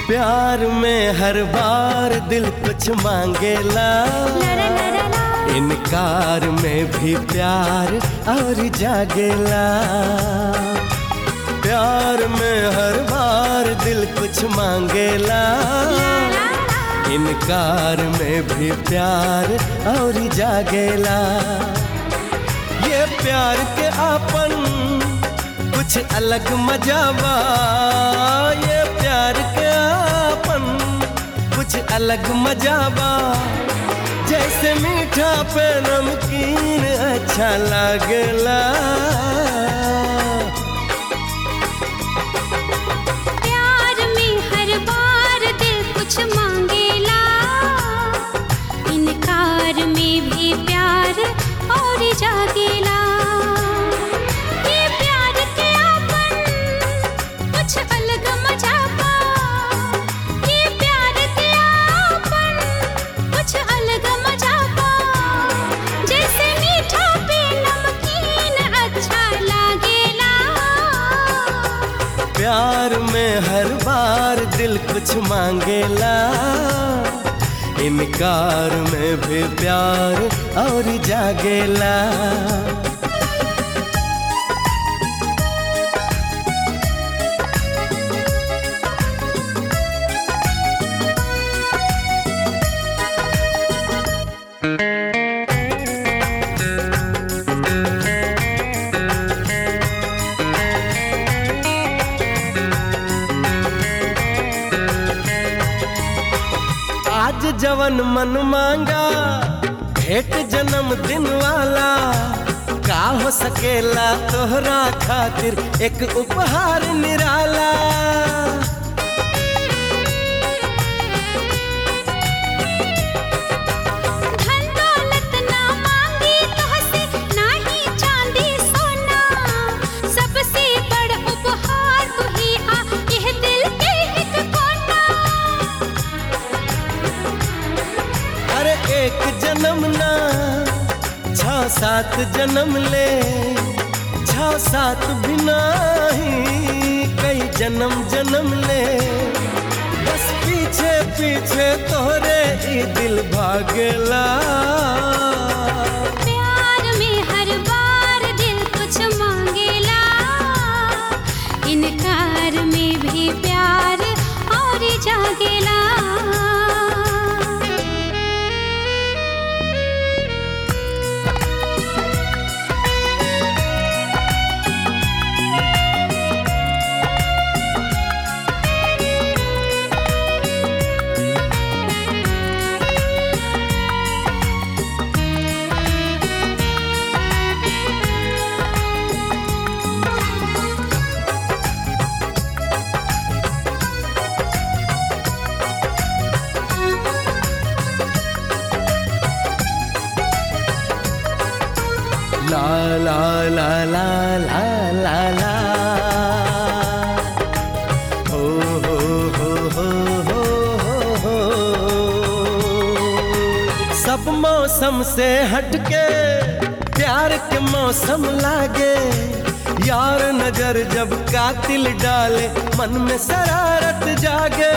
प्यार में हर बार दिल कुछ मांगेला इनकार में भी प्यार और जागेला प्यार में हर बार दिल कुछ मांगेला इनकार में भी प्यार और जागेला ये प्यार के आपन कुछ अलग मजावा ये प्यार के आपन कुछ अलग मजावा जैसे मीठा पे नमकीन अच्छा लागला प्यार में हर बार दिल कुछ मांगेला इनकार में भी प्यार और जागेला ये प्यार के आपन कुछ अलग मजाबा ये प्यार के आपन कुछ अलग मजाबा जैसे मीठा पे नमकीन अच्छा लागेला प्यार में हर बार दिल कुछ मांगेला इनकार में भी प्यार और जागेला आज जवन मन मांगा भेंट जन्म दिन वाला का हो सकेला तोहरा खातिर एक उपहार निराला धन दौलत ना मांगी तोहसे नाही चांदी सोना सबसे बड़ उपहार तू ही आ यह दिल के एक कोना अरे एक जन्म ना छ सात जन्म ले छ सात बिना ही कई जन्म जन्म ले बस पीछे पीछे तोहरे ई दिल भागेला प्यार में हर बार दिल कुछ मांगेला इनकार में भी प्यार और जागेला ला ला ला ला ला ला ला हो हो हो हो हो हो हो सब मौसम से हटके प्यार के मौसम लागे यार नजर जब कातिल डाले मन में शरारत जागे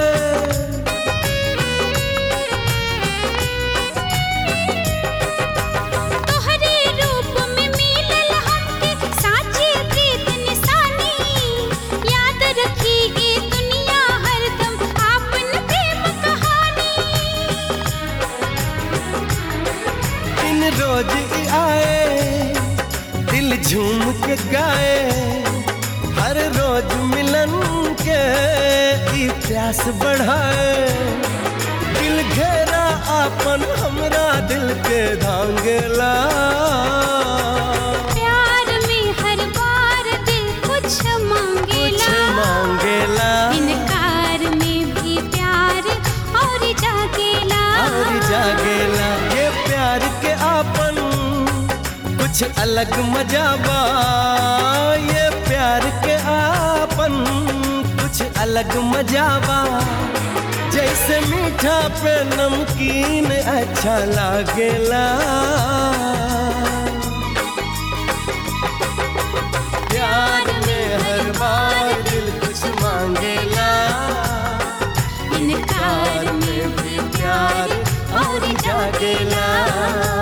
तोहरे रूप में मिलल हमके साची प्रीत निशानी याद रखी ई दुनिया हरदम आपन प्रेम कहानी दिन रोज ही आए दिल झूम के गाए हर रोज मिलन के ई प्यास बढ़ाए दिल घेरा आपन हमरा दिल के धांगला प्यार में हर बार दिल कुछ कुछ मांगेला मांगेला इनकार में भी प्यार और जागेला और जागेला ये प्यार के आपन कुछ अलग मजाबा ये प्यार के आपन कुछ अलग मजाबा जैसे मीठा पे नमकीन अच्छा लागेला प्यार में हर बार दिल कुछ मांगेला इनकार में भी प्यार और जागेला